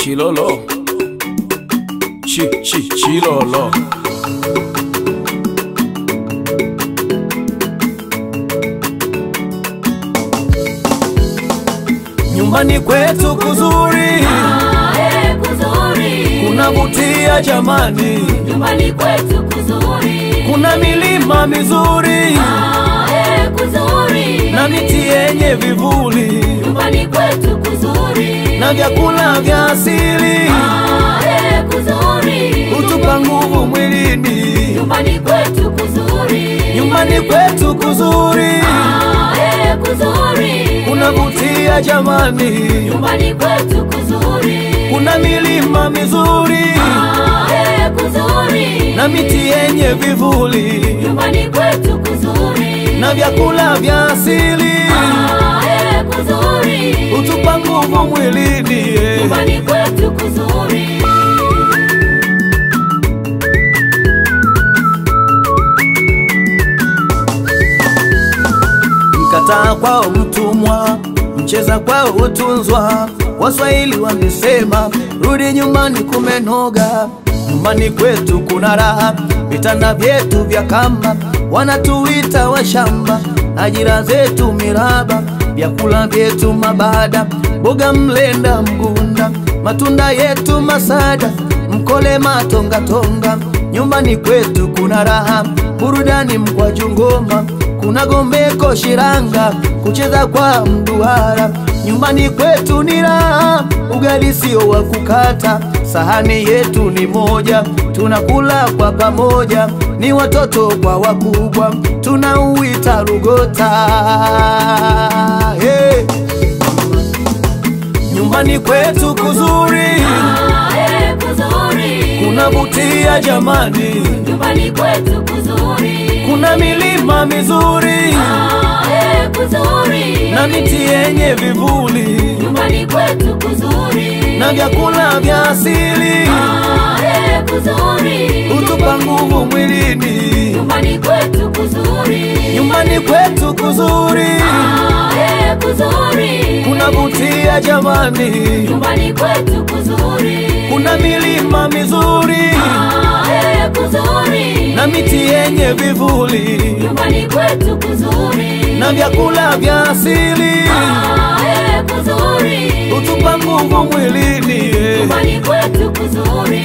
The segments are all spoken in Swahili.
Chilolo Chi chi Chilolo Nyumbani kwetu kuzuri Ae, kuzuri. kunavutia jamani, Nyumbani kwetu kuzuri. kuna milima mizuri Ae, kuzuri. na miti yenye vivuli Nyumbani kwetu kuzuri. na vyakula vya asili Ae, kuzuri. hutupa nguvu mwilini. Nyumbani kwetu kuzuri. Nyumbani kwetu kuzuri Ae, kuzuri. kunavutia jamani, Nyumbani kwetu kuzuri. kuna milima mizuri Ae, kuzuri. na miti yenye vivuli Nyumbani kwetu kuzuri. na vyakula vya asili Ae, kuzuri. hutupa nguvu mwilini. Nyumbani kwetu kuzuri. Mkataa kwao mtumwa, mcheza kwao hutunzwa. Waswahili wamesema rudi nyumbani kumenoga. Nyumbani kwetu kuna raha, vitanda vyetu vya kamba, wanatuita washamba, ajira zetu miraba, vyakula vyetu mabada, boga mlenda mgunda, matunda yetu masada, mkole matongatonga. Nyumbani kwetu kuna raha, burudani mkwaju ngoma kuna gombeko shiranga kucheza kwa mduara. Nyumbani kwetu ni raha, ugali sio wa kukata, sahani yetu ni moja, tunakula kwa pamoja, ni watoto kwa wakubwa, tunauita Lugota. Hey. Nyumbani kwetu kuzuri, Ae, kuzuri. kunavutia jamani, Nyumbani kwetu kuzuri. kuna milima mizuri Ae, kuzuri. na miti yenye vivuli Nyumbani kwetu kuzuri. na vyakula vya asili Ae, kuzuri. hutupa nguvu mwilini. Nyumbani kwetu kuzuri. Nyumbani kwetu kuzuri, Ae, kuzuri. kunavutia jamani, Nyumbani kwetu kuzuri. kuna milima mizuri Ae, kuzuri. na miti yenye vivuli Nyumbani kwetu kuzuri. na vyakula vya asili Ae, kuzuri. hutupa nguvu mwilini. Nyumbani kwetu kuzuri.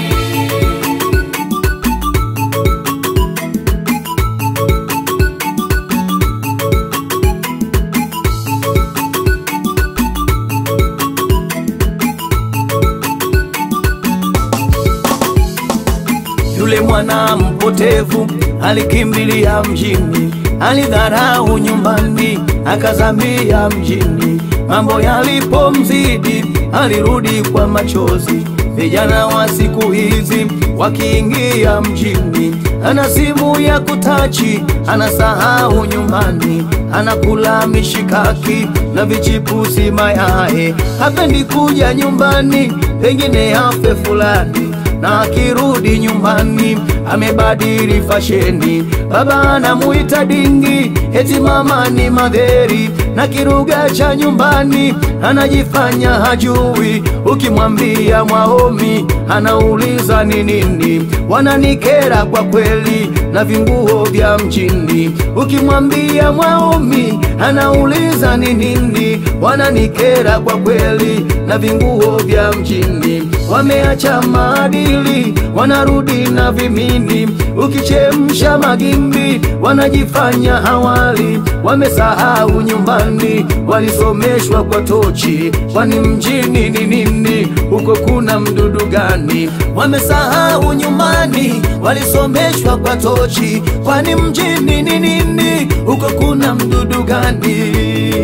Yule mwana mpotevu alikimbilia mjini, alidharau nyumbani, akazamia mjini. Mambo yalipomzidi, alirudi kwa machozi. Vijana wa siku hizi wakiingia mjini, ana simu ya kutachi, anasahau nyumbani, anakula mishikaki na vichipusi mayai, hapendi kuja nyumbani, pengine afe fulani na akirudi nyumbani amebadili fasheni. Baba anamuita dingi, eti mama ni madheri, na kiruga cha nyumbani anajifanya hajui. Ukimwambia mwaomi, anauliza ni nini. Wananikera kwa kweli na vinguo vya mjini. Ukimwambia mwaomi, anauliza ni nini. Wananikera kwa kweli na vinguo vya mjini. Wameacha maadili, wanarudi na vimini. Ukichemsha magimbi, wanajifanya hawali. Wamesahau nyumbani, walisomeshwa kwa tochi. Kwani mjini ni nini? Huko kuna mdudu gani? Wamesahau nyumbani, walisomeshwa kwa tochi. Kwani mjini ni nini? Huko kuna mdudu gani?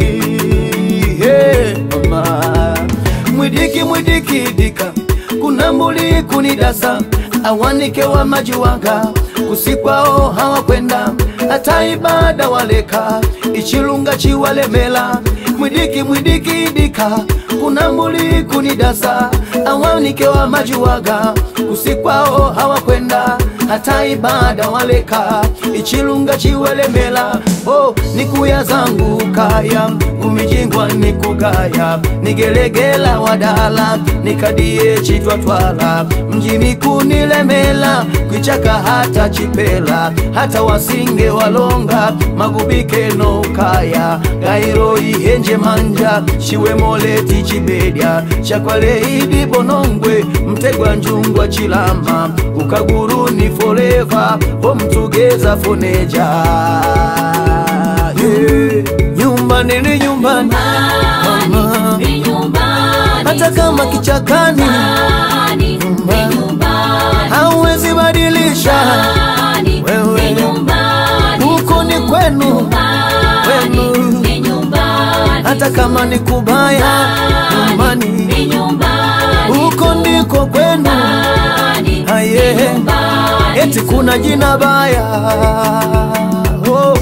Hey, mama mwidiki mwidiki dika kuna mbuli kunidasa awanike wa majiwanga kusikwao hawakwenda hata ibada waleka ichilunga chiwalemela mwidiki mwidiki dika kuna mbuli kunidasa awanike wa majiwaga kusikwao hawakwenda hata ibada waleka ichilunga chiwelemela oh, nikuya zangu kaya kumijingwa nikugaya nigelegela wadala nikadie chitwatwala mjini kunilemela kwichaka hata chipela hata wasinge walonga magubike no kaya gairo ihenje manja shiwemoleti chibedya chakwaleidi bonongwe mtegwa njungwa chilama ukaguruni foleva homtugeza foneja yeah. nyumbani ni nyumbani Mama. Ni nyumbani hata kama kichakani Nyumbani, ni nyumbani hauwezi badilisha Nyumbani, Wewe. ni nyumbani huko ni kwenu Nyumbani, Wenu. ni nyumbani hata kama ni kubaya ni nyumbani nyumbani huko ndiko kwenu Nyumbani, Aye. ni nyumbani eti kuna jina baya oh.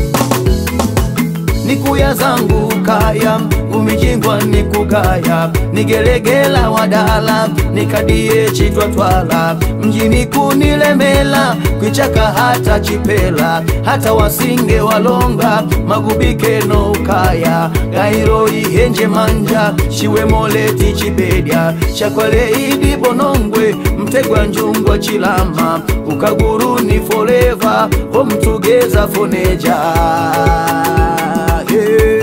nikuya zangu kaya umijingwa nikugaya nigelegela wadala nikadie chitwatwala mjini kunilemela kwichaka hata chipela hata wasinge walonga magubike no ukaya gairo ihenje manja shiwemoleti chibedya chakwaleidi bonongwe mtegwa njungwa chilama ukaguruni foleva homtugeza foneja yeah.